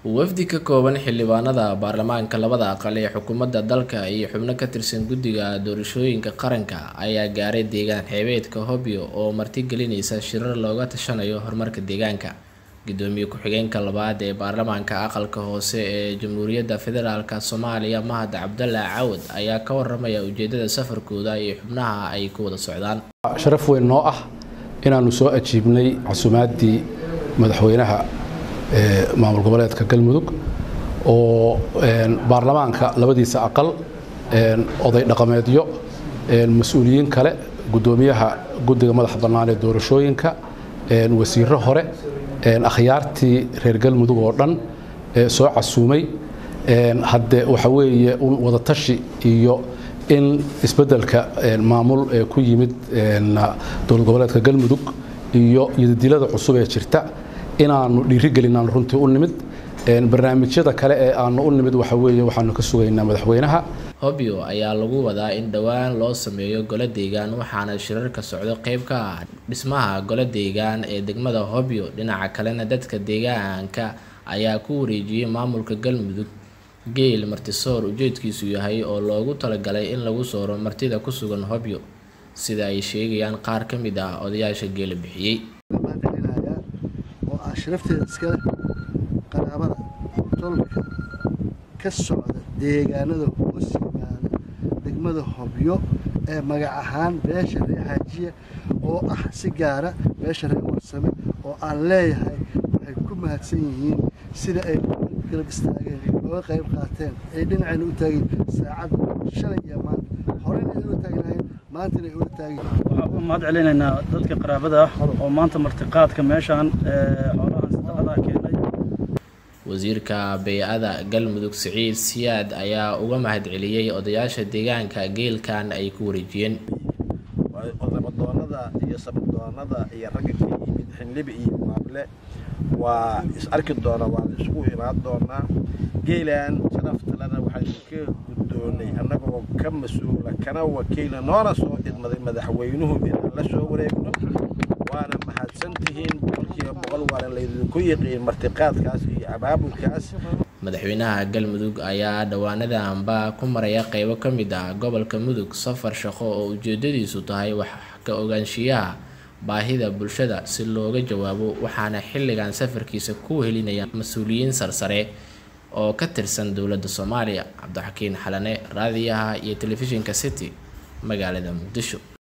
wafdi ka kooban xildhibaanada baarlamaanka labada aqal ee xukuumadda dalka iyo xubno ka tirsan guddiga doorashooyinka qaranka ayaa gaaray deegaan xeebeedka hobyo oo martigelinaysa shirar looga tashanayo horumarka deegaanka gudoomiye ku-xigeenka labaad ee baarlamaanka aqalka hoose ee jamhuuriyadda federaalk soomaaliya mahad cabdalla cawad ayaa ka waramaya ujeedada safarkooda iyo xubnaha ay ku wada socdaan sharaf weyn noo ah inaannu soo ajiibnay casuumaaddii madaxweynaha maamul goboleedka galmudug oo baarlamaanka labadiisa aqal oday dhaqameedyo mas-uuliyiin kale gudoomiyaha guddiga madaxa bannaan ee doorashooyinka wasiiro hore akhyaartii reer galmudug oo dhan soo casuumay hadde waxa weeye un wadatashi iyo in isbeddelka maamul ee ku yimid dowlad goboleedka galmudug iyo yadadilada cusub ee jirta inaannu dhiirigelinaan runtii u nimid barnaamijyada kale ee aanu u nimid waxa weeye waxaanu ka sugaynaa madaxweynaha hobyo ayaa lagu wadaa in dhowaan loo sameeyo golo deegaan waxaana shirarka socdo qayb ka ah dhismaha golo deegaan ee degmada hobyo dhinaca kalena dadka deegaanka ayaa ku wareejiyey maamulka galmudug geel martisoor ujeedkiisu yahay oo loogu talagalay in lagu sooro martida ku sugan hobyo sida ay sheegayaan qaar ka mid ah odayaasha geela bixiyey oo ah sharafteeda iskale qaraabada tolka ka socda deegaanada hoos yimaada degmada hobyo ee magac ahaan beesha reer xaajiya oo ah si gaara beesha reer warsame oo aan leeyahay waxay ku mahadsan yihiin sida ay garab istaageen ooga qayb qaateen ay dhinacayna u taageen saacadda shalay iyo maanta horena ay ula taagnaayeen maantana ay ula taageen waxaan u mahad celinaynaa dadka qaraabada ah oo maanta martiqaadka meeshaan xoolahan sadaqadaa keenay wasiirka bey-ada galmudug siciid siyaad ayaa uga mahad celiyey odayaasha deegaanka geelkan ay ku wareejiyeen odabadoonada iyo sabadoonada iyo ragga ka yimid xinlibi iyo maable waa is arki doona waa la isugu imaan doonaa geelan sharaftalena waxaynu ka guddoonay annagoo ka mas-uula kana wakiila noona soo idmaday madaxweynuhu inaan la soo wareegno waana mahadsantihiin boqolkiiba boqol waana laydinku yiqiin martiqaadkaas iyo abaabulkaas madaxweynaha galmudug ayaa dhowaanadanba ku maraya qeybo ka mid ah gobolka mudug safar shaqo oo ujeedadiisu tahay wax ka ogaanshiyaha baahida bulshada si looga jawaabo waxaana xilligan safarkiisa ku wehelinaya mas-uuliyiin sarsare oo ka tirsan dowladda soomaaliya cabdixakiin xalane raadiyaha iyo telefishinka city magaalada muqdisho